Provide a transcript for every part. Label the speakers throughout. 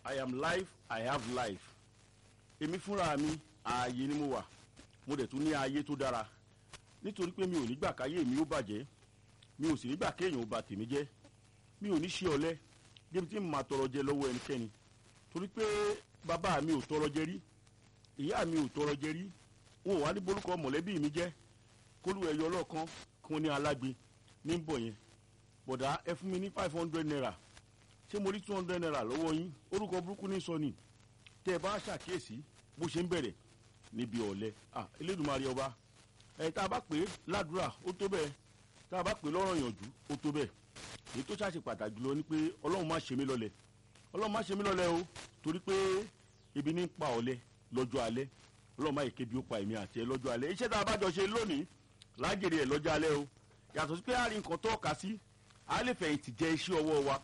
Speaker 1: i am life i have life èmi fúnra mi ààyè ni mo wà mo dẹ̀ tún ní ààyè tó dára nítorí pé mi ò nígbà káyé mi ó bàjẹ́ mi ò sì nígbà kéèyàn ó ba tèmi jẹ́ mi ò ní ṣe ọ̀lẹ débi tí mo máa tọrọ jẹ lọ́wọ́ ẹnikẹ́ni torí pé bàbá mi ò tọrọ jẹ rí ìyá mi ò tọrọ jẹ rí wọn ò wá ní borúkọ mọ̀lẹ́bí mi jẹ́ kólú ẹ̀yọ ọlọ́kan kí wọ́n ní alágbe ní bọ̀ yẹn bọ̀dá ẹ fún mi ní five hundred naira ṣé mo rí two hundred naira lọ́wọ́ yín orúkọ burúkú ní sọ ni tẹ́ ẹ bá ṣàkíyèsí bó ṣe ń bẹ̀rẹ̀ níbi ọ̀lẹ ah elédùnmarè ọba ẹ̀ tá a bá pè é ládùúrà ó tó bẹ́ẹ̀ tá a bá pè é lọ́rọ̀ yànjú ó tó bẹ́ẹ̀ èyí tó ṣàṣe pàtàkì jùlọ ni pé ọlọ́run má ṣe mí lọ́lẹ̀ ọlọ́run má ṣe mí lọ́lẹ̀ o torí pé ebi ní pa ọ̀lẹ lọ́jọ́ alẹ́ ọlọ́run má yẹ kébi ó pa èmi àti ẹ lọ́jọ́ alẹ́ iṣẹ́ tá a bá jọ ṣe lónìí lágèrè ẹ̀ lọ́jọ́ alẹ́ o yàtọ̀ sí pé a rí nǹkan tó ọ̀ka sí a lè fẹ̀yìntì jẹ iṣẹ́ ọwọ́ wa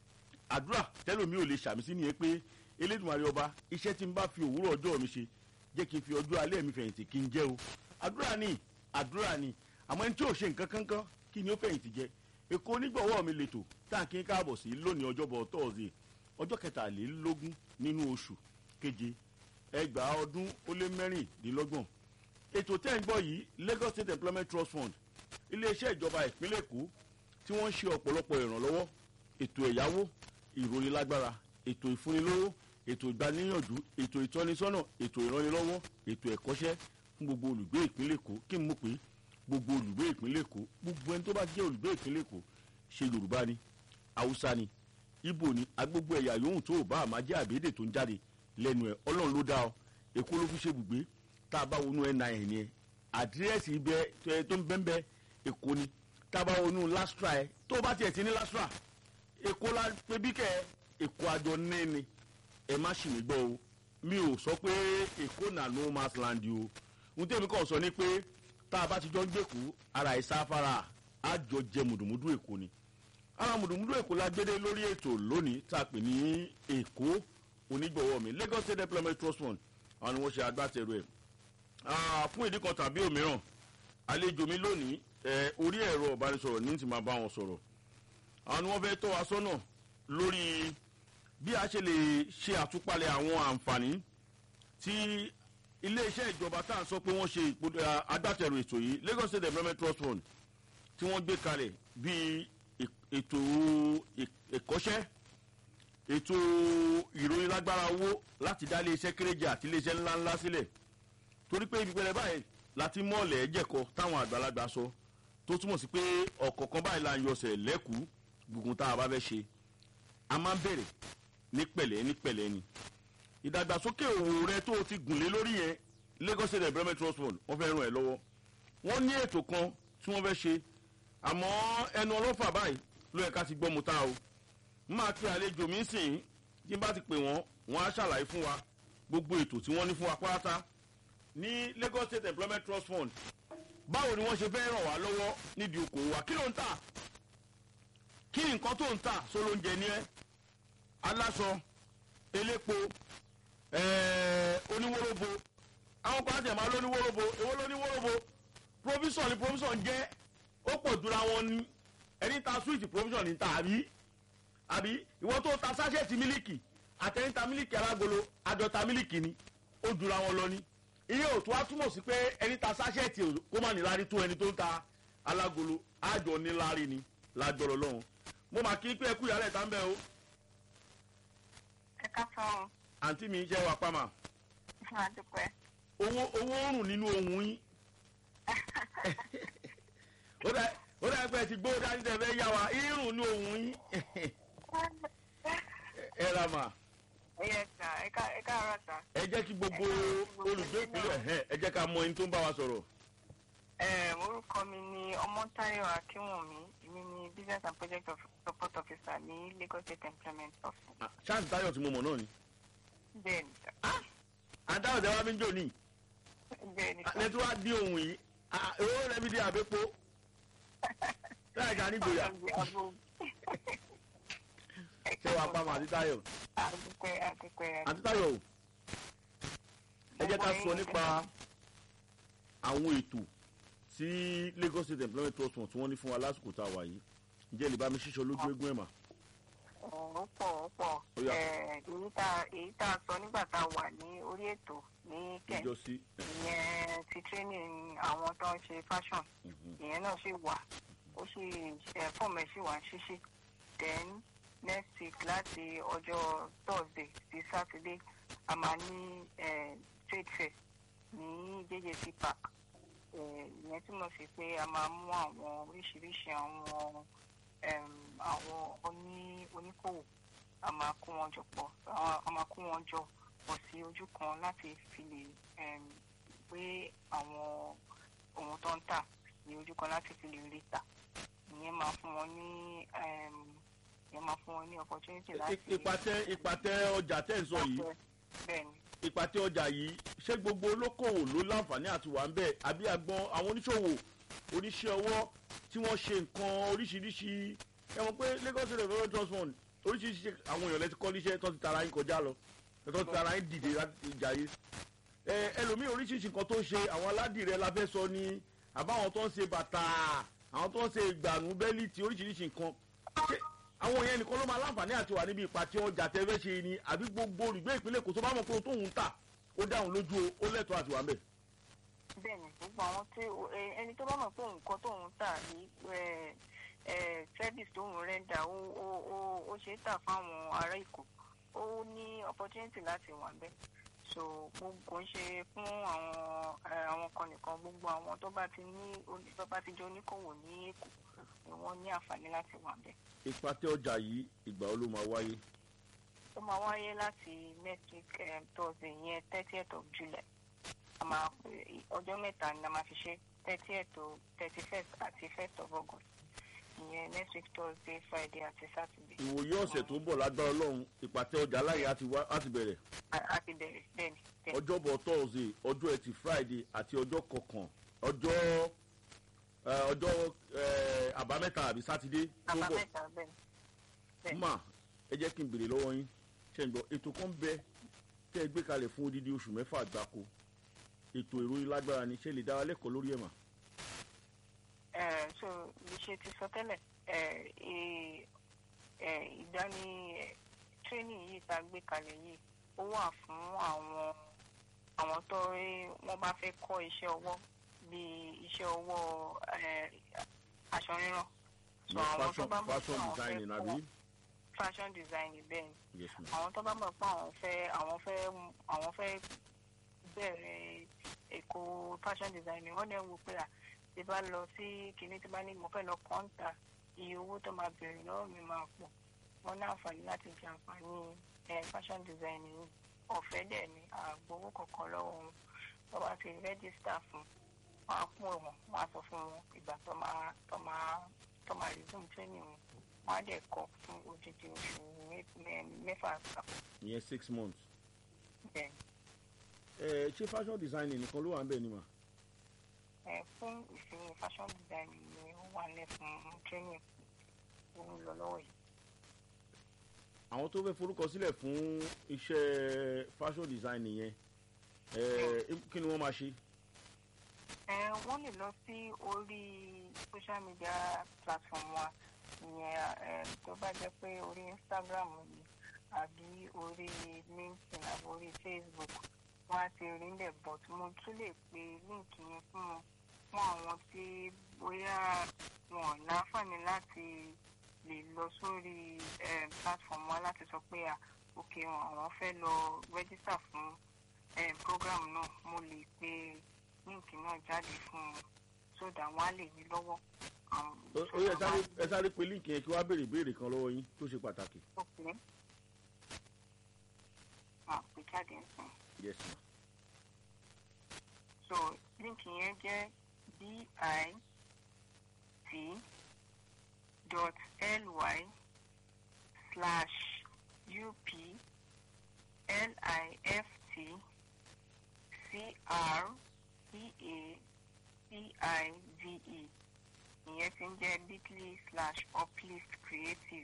Speaker 1: àdúrà tẹ́lómi ò lè ṣàmì sí nìyẹn pé elédùnmarè ọba iṣẹ́ tí n bá fi òwúrọ̀ ọjọ́ mi ṣe jẹ́ kí n fi ọjọ́ alẹ́ mi fẹ̀yìntì kí n jẹ́ o àdúrà ni àdúrà ni àmọ́ ẹni tí ò ṣe nǹkan kankan kí ni ó fẹ̀yìntì jẹ èkó onígbọ̀wọ́ mi lètò tá à ń kí n káàbọ̀ sí lónìí ọjọ́bọ̀ tọ́ọ̀sì ọjọ́ kẹtàlélógún nínú oṣù keje ẹgbàá ọdún ó lé mẹ́rìndínlọ́gbọ̀n ètò tẹ́ ń gbọ́ yìí Lagos State Employment Trust Fund iléeṣẹ́ ìjọba ìpínlẹ̀ Èkó tí wọ́n ń ṣe ọ̀pọ̀lọpọ̀ ìrànlọ́wọ́ ètò ẹ̀yáwó ìròyìn lágbára ètò ìfúnnilówó ètò ìgbaníyànjú ètò ìtọ́nisọ́nà ètò ìrànlọ́wọ́ ètò ẹ̀kọ́ṣẹ́ fún gbogbo olùgbé ìpínlẹ̀ Èkó kí n mọ̀ pé gbogbo olùgbé ìpínlẹ̀ Èkó gbogbo ẹni tó bá jẹ́ olùgbé ìpínlẹ̀ Èkó ṣe Yorùbá ni Haúsá ni Ìgbò ni agbogbo ẹ̀yà yòówù tó ò bá àmà jẹ́ àbédè tó ń jáde lẹ́nu ẹ̀ Ọlọ́run ló dá ọ Èkó ló fi ṣe bùgbé tá a bá wọnú ẹ̀ náà ẹ̀ ni ẹ̀ àdírẹ́sì ibẹ̀ tó ń bẹ́ńbẹ́ Èkó ni tá a bá wọnú lastra ẹ̀ tó o bá tiẹ̀ ti ní lastra Èkó la pé bí kẹ́ Èkó àjọ ní ni ẹ má ṣì mí gbọ́ o mi ò sọ pé Èkó nà no man's land o ohun tẹ́mi kàn sọ ni pé tá a bá ti jọ ń gbèkú ara ìsáfárà àjọ jẹ mùdùmùdù Èkó ni ara mùdùmùdù Èkó la gbédé lórí ètò lónìí tá a pè ní Èkó onígbọ̀wọ́ mi Lagos State Employment Trust Fund àwọn ni wọ́n ṣe agbátẹrù ẹ̀ fún ìdí kan tàbí òmíràn àlejò mi lónìí orí ẹ̀rọ ìbánisọ̀rọ̀ ní ti máa bá wọn sọ̀rọ̀ àwọn ni wọ́n fẹ́ tọ́ wa sọ́nà lórí bí a ṣe lè ṣe àtúpalẹ̀ àwọn àǹfààní tí iléeṣẹ́ ìjọba tá à ń sọ pé wọ́n ṣe agbátẹrù ètò yìí Lagos State Employment Trust Fund tí wọ́n gbé kalẹ̀ bíi ètò ìkọ́ṣẹ́ ètò ìròyìn lágbára owó láti dá iléeṣẹ́ kéréje àti iléeṣẹ́ ńláńlá sílẹ̀ torí pé ibi pẹlẹ báyìí láti mọ́ọ̀lẹ̀ ẹ̀jẹ̀kọ táwọn àgbàlagbà sọ tó túmọ̀ sí pé ọ̀kọ̀ọ̀kan báyìí là ń yọsẹ̀ lẹ́kùú gbùngbùn tá a bá fẹ́ ṣe a máa ń bẹ̀rẹ̀ ní pẹ̀lẹ́ ní pẹ̀lẹ́ ni ìdàgbàsókè òwò rẹ tó o ti gùn lé lórí yẹn Lagos State Employment Trust Fund wọ́n fẹ́ ràn ẹ́ lọ́wọ́ wọ́n ní ètò kan tí wọ́n fẹ́ ṣe àmọ́ ẹnu ọlọ́fà báyìí ló yẹ ká ti gbọ́ mu tá o máa pe àlejò mi sìn tí n bá ti pè wọ́n wọ́n á ṣàlàyé fún wa gbogbo ètò tí wọ́n ní fún wa pátá ní Lagos State Employment Trust Fund báwo ni wọ́n ṣe fẹ́ ràn wá lọ́wọ́ nídìí okòwò wa kí ló ń tà kí nǹkan tó ń tà sólóúnjẹ ní ẹ aláṣọ elépo oníwóróbo àwọn kan àti ẹ̀ máa lóníwóróbo èwo lóníwóróbo provision ni provision jẹ́ ó pọ̀ jura wọn ní ẹni ta sweet provision ní ta àbí àbí ìwọ tó ta sáṣẹ́ẹ̀tì mílíkì àtẹ̀yìn ta mílíkì alágolo àjọta mílíkì ni ó jura wọn lọ ní iye òtún á túmọ̀ sí pé ẹni ta sáṣẹ́ẹ̀tì kó má ní lárí tó ẹni tó ń ta alágolo àjọ ní lárí ni lájọrọ lọ́hùn mo mà kí pé ẹkú ìyálẹ̀ tá ń bẹ̀ o.
Speaker 2: ẹ ká sọ ọ.
Speaker 1: àǹtí mi jẹ́ wà pàmà.
Speaker 2: àdúpẹ́.
Speaker 1: owó owó ń rùn nínú ohun yín. ó dà ó dà pé ẹ ti gbó dání tẹ fẹ́ yá wa irun ní ohun yín. ẹ ra mà.
Speaker 2: ẹ sà ẹ ká ẹ ká ara sà.
Speaker 1: ẹ jẹ́ kí gbogbo olùgbé ìpínlẹ̀ ẹ jẹ́ ká mọ ẹni tó ń bá wa sọ̀rọ̀.
Speaker 2: ẹ orúkọ mi ni ọmọtáyọ̀ akínwùmí èmi ni business and project of support officer ní Lagos State Employment Office.
Speaker 1: ṣáàtì táyọ̀ tí mo mọ̀ náà ni.
Speaker 2: bẹ́ẹ̀ ni sà.
Speaker 1: àdáwọ̀ tẹ́ wá mi ń jò ní.
Speaker 2: bẹ́ẹ̀ ni sà.
Speaker 1: lẹ́tí wá dín ohun yìí owó rẹ̀ mi di àbẹ́pọ̀ láì ká nígboyà ṣé wàá pa mọ́ àti táyọ̀
Speaker 2: àdúpẹ́ àdúpẹ́
Speaker 1: àti táyọ̀ o ẹ jẹ́ ká sọ nípa àwọn ètò tí Lagos State Employment Trust Fund tí wọ́n ní fún wa lásìkò tá a wà yìí ǹjẹ́ lè bá mi ṣíṣọ lójú eégún ẹ̀ mà.
Speaker 2: ọ̀rọ̀ pọ̀ ó pọ̀
Speaker 1: Ó yá.
Speaker 2: Eh, èyí tá èyí tá a sọ nígbà tá a wà ní orí ètò ní kẹ̀
Speaker 1: ìjọsí.
Speaker 2: ìyẹn ti training àwọn tó ń ṣe fashion ìyẹn náà sì wà ó sì ẹ fọ́ọ̀mù ẹ̀ sì wà ní ṣíṣí then next week láti ọjọ́ thursday sí saturday a máa ní eh, trade fair ní jjc park Eh, ìyẹn túmọ̀ sí pé a máa mú àwọn oríṣiríṣi àwọn em, àwọn oní oníkòwò a máa kó wọn jọ pọ̀ a- a máa kó wọn jọ pọ̀ sí ojú kan láti fi lè em, gbé àwọn ohun tó ń tà ní ojú kan láti fi lè rí tà ìyẹn máa fún wọn ní em, ìyẹn máa fún wọn ní opportunity láti.
Speaker 1: ìpàtẹ ìpàtẹ ọjà tẹ́ ń sọ yìí
Speaker 2: bẹ́ẹ̀ni
Speaker 1: ìpàtẹ ọjà yìí ṣé gbogbo olókòwò ló láǹfààní àti wà ń bẹ̀ àbí agbọn àwọn oníṣòwò oníṣẹ́ ọwọ́ tí wọ́n ṣe nǹkan oríṣiríṣi ẹ mọ̀ pé Lagos State Development Trust Fund oríṣiríṣi àwọn èèyàn lẹ́ti kọ́ níṣẹ́ tó ti tara yín kọjá lọ tó ti tara yín dìde láti ìjà yìí ẹ ẹlòmíì oríṣiríṣi nǹkan tó ń ṣe àwọn aládìrẹ la fẹ́ sọ ni àbáwọn tó ń ṣe bàtà àwọn tó ń ṣe ìgbànú bẹ́líìtì oríṣiríṣi nǹkan ṣé àwọn yẹn nìkan ló máa láǹfààní àti wà níbi ìpàtẹ ọjà tẹ́fẹ́ ṣe ni àbí gbogbo olùgbé ìpínlẹ̀ Èkó tó bá mọ̀ pé ohun tóun ń tà ó dáhùn lójú o ó lẹ́tọ̀ọ́ àti wà ń bẹ̀.
Speaker 2: bẹ́ẹ̀ni gbogbo àwọn tí ẹ- ẹni tó bá mọ̀ pé nǹkan tóun tà ní ẹ, ẹ, service tóun rẹ́ńdà ó ó ó ó ṣe é tà fáwọn ará Èkó ó ní opportunity láti wà bẹ́ẹ̀ so gbogbo ń ṣe fún àwọn ẹ, àwọn kan nìkan gbogbo àwọn tó bá ti ní oní- tó bá ti jẹ́ oníkòwò ní Èkó ni wọ́n ní àǹfààní láti wà bẹ́ẹ̀.
Speaker 1: ìpàtẹ ọjà yìí ìgbà wo ló máa wáyé.
Speaker 2: ó máa wáyé láti next week um, thursday yẹn thirtieth of july a máa pè ọjọ́ mẹ́ta ni a máa fi ṣe thirtieth to thirty first àti first of august ìyẹn next week thursday friday àti saturday.
Speaker 1: ìwòye ọ̀sẹ̀ tó ń bọ̀ lágbára ọlọ́run ìpàtẹ ọjà láyé á ti wá á ti bẹ̀rẹ̀
Speaker 2: A- a ti bẹ̀rẹ̀ bẹ́ẹ̀ni bẹ́ẹ̀ni
Speaker 1: ọjọ́bọ̀ thursday ọjọ́ ẹtì friday àti ọjọ́ kọkàn ọjọ́ ẹ, ọjọ́ ẹ, àbámẹ́ta àbí sátidé tó ń bọ̀
Speaker 2: àbámẹ́ta bẹ́ẹ̀ni bẹ́ẹ̀ni.
Speaker 1: mà ẹ jẹ́ kí n béèrè lọ́wọ́ yín ṣe ń gbọ́ ètò kan bẹ tẹ́ ẹ gbé kalẹ̀ fún odidi oṣù mẹ́fà gbáko ètò ìròyìn lágbára ni ṣé lè dá wa lẹ́kọ̀ọ́ lórí ẹ̀ mà.
Speaker 2: Eh, so bí ṣe ti sọ tẹ́lẹ̀ eh, eh, eh, ìdání eh, training yìí tá a gbé kalẹ̀ yìí ó wà fún àwọn àwọn tó rí wọ́n bá fẹ́ kọ́ iṣẹ́ ọwọ́ bíi iṣẹ́ ọwọ́ eh, aṣọ rírán so àwọn tó
Speaker 1: fashion
Speaker 2: bá mọ̀ pé
Speaker 1: fashion
Speaker 2: àwọn
Speaker 1: designing
Speaker 2: fẹ́
Speaker 1: àbí.
Speaker 2: kọ́ fashion design bẹ́ẹ̀ ni
Speaker 1: yes ma.
Speaker 2: àwọn tó bá mọ̀ pé àwọn fẹ́ àwọn fẹ́ àwọn fẹ́ bẹ̀rẹ̀ èkó fashion design wọ́n dẹ̀ ń wo pé à tí bá lọ sí kinní tí bá ní mo fẹ́ lọ kọ́ńtà iye owó tó máa bẹ̀rẹ̀ lọ́wọ́ mi máa pọ̀ wọ́n ní àǹfààní láti jẹ àǹfààní ẹ̀ fashion design yìí ọ̀fẹ́ dẹ̀ ni àgbowó kọ̀ọ̀kan lọ́wọ́ wọn tó bá ti rẹ́gísítà fún wọn á pọ̀ wọn wọn á sọ fún wọn ìgbà tó máa tó máa tó máa resume training wọn wọn á dẹ̀ kọ́ fún odidi oṣù mẹ́- mẹ́- mẹ́fà àpapọ̀
Speaker 1: ìyẹn six months.
Speaker 2: bẹ́ẹ̀
Speaker 1: ẹ ṣé fashion designing nìkan ló wà ń bẹ̀ ni mà.
Speaker 2: ẹ fún ìsinmi fashion design ni ó wà lẹ fún training tó ń lọ lọ́wọ́ yìí.
Speaker 1: àwọn tó fẹ́ forúkọ sílẹ̀ fún iṣẹ́ fashion design yẹn ẹ kí ni wọ́n máa ṣe.
Speaker 2: ẹ wọ́n lè lọ sí orí social media platform wa ìyẹn ẹ tó bá jẹ́ pé orí instagram ni àbí orí linkedin àbí orí facebook wọ́n á ti rí níbẹ̀ but mo tún lè pe link yẹn fún wọn fún àwọn tí bóyá wọn ò láǹfààní láti lè lọ sórí eh, platform wa láti sọ pé à ok àwọn fẹ́ lọ register fún eh, program náà mo lè pe líǹkì náà jáde fún un so that wọ́n á lè rí lọ́wọ́. um,
Speaker 1: ó
Speaker 2: so
Speaker 1: ó yẹ
Speaker 2: that
Speaker 1: sáré
Speaker 2: wọ́n á
Speaker 1: ẹ sáré pe líǹkì yẹn kí wọ́n á béèrè ìbéèrè kan lọ́wọ́ yín tó ṣe pàtàkì.
Speaker 2: Okay. Ah, pè jáde nsìn.
Speaker 1: yes ma.
Speaker 2: So líǹkì yẹn jẹ́ bit dot ly slash up lift creative ìyẹn ti ń jẹ́ bit.ly slash uplift creative.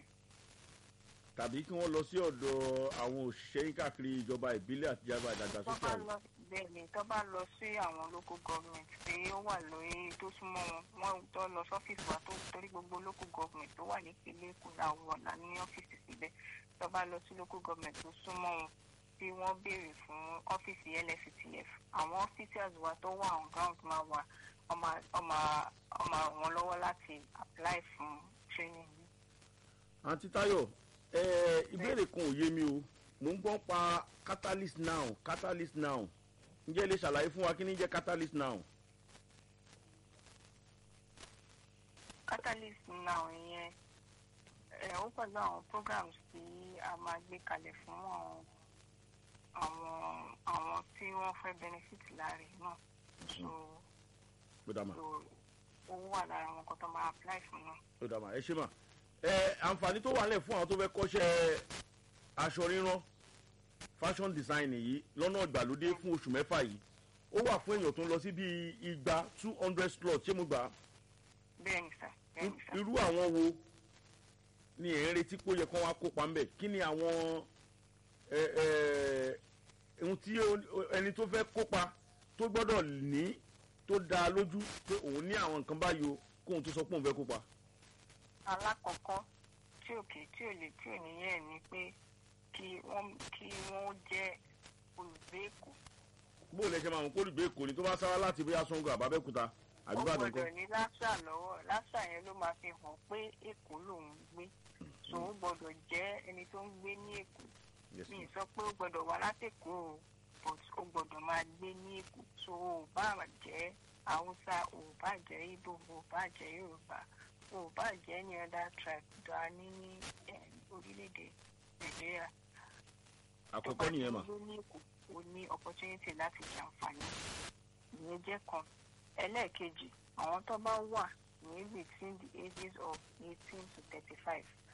Speaker 1: tàbí kí wọ́n lọ sí ọ̀dọ̀ àwọn òṣìṣẹ́ yín káàkiri ìjọba ìbílẹ̀ àti ìjọba
Speaker 2: tó
Speaker 1: ìdàgbàsókè
Speaker 2: bá
Speaker 1: àrùn.
Speaker 2: lọ bẹ́ẹ̀ ni tó bá lọ sí àwọn local government pé ó wà lórí tó súnmọ́ wọn wọ́n tó lọ sọ́fíìsì wa tó torí gbogbo local government tó wà nípínlẹ̀ èkó làwọn ọ̀la ní ọ́fíìsì síbẹ̀ tó bá lọ sí local government tó súnmọ́ wọn tí wọ́n béèrè fún ọ́fíìsì lfctf àwọn officers wa tó wà on ground máa wà ọmọ ọmọ ọmọ wọn lọ́wọ́ láti apply fún training yìí.
Speaker 1: àǹtí táyọ̀ ẹ ìbéèrè kan ò yé mi o mò ń gbọ́ pa catalyst now catalyst now ǹjẹ́ ẹ lè ṣàlàyé fún wa kí ni jẹ́ catalyst now.
Speaker 2: catalyst now ìyẹn ẹ ó pẹ̀lú àwọn programs tí a máa gbé kalẹ̀ fún àwọn àwọn àwọn tí wọ́n fẹ́ benefit láàrin náà so
Speaker 1: ó dà mà
Speaker 2: so owó wà lára àwọn kan tó máa apply fún náà.
Speaker 1: ó dà mà ẹ ṣe mà ẹ àǹfààní tó wà lẹ̀ fún àwọn tó fẹ́ kọ́ṣẹ́ aṣọ rírán fashion design yìí lọ́nà ìgbàlódé fún oṣù mẹ́fà yìí ó wà fún èèyàn tó ń lọ sí bíi igba two hundred slot ṣé mo gbà á
Speaker 2: bẹ́ẹ̀ ni sà bẹ́ẹ̀ ni sà.
Speaker 1: irú àwọn wo ni ẹ̀ ń retí pé ó yẹ kán wá kópa ńbẹ̀ kí ni àwọn ẹ ẹ ohun tí ó- ẹni tó fẹ́ kópa tó gbọ́dọ̀ ní tó dá lójú pé òun ní àwọn nǹkan báyìí o kóun tó sọ pé òun fẹ́ kópa.
Speaker 2: alákọ̀ọ́kọ́ tí òkè tí ò lè tí ò ní yẹ̀ ni pé kí wọ́n kí wọ́n jẹ́ olùgbé èkó.
Speaker 1: bó o lè ṣe máa mú kólùgbé èkó ni tó bá sára láti bóyá sango àbábẹ́kúta
Speaker 2: ó
Speaker 1: àbíbàdàn
Speaker 2: gbọ́dọ̀
Speaker 1: kan.
Speaker 2: ní lásà lọ́wọ́ lásà yẹn ló máa fi hàn pé èkó lòún gbé so ó gbọ́dọ̀ jẹ́ ẹni tó ń gbé ní èkó
Speaker 1: Yes,
Speaker 2: mi
Speaker 1: ma'am.
Speaker 2: sọ pé ó gbọ́dọ̀ wá látẹ̀kọ́ o but ó gbọ́dọ̀ máa gbé ní èkó so ò bá jẹ́ haúsá ò bá jẹ́ ibo ò bá jẹ́ yorùbá ò bá jẹ́ ní other tribe tó a ní ní eh, orílẹ̀-èdè nàìjíríà
Speaker 1: àkọ́kọ́ nìyẹn mà.
Speaker 2: tó bá ti ń gbé ní èkó o ní opportunity láti jàǹfààní ìyẹn jẹ́ kan ẹlẹ́ẹ̀kejì àwọn tó bá wà ní between the ages of eighteen to thirty-five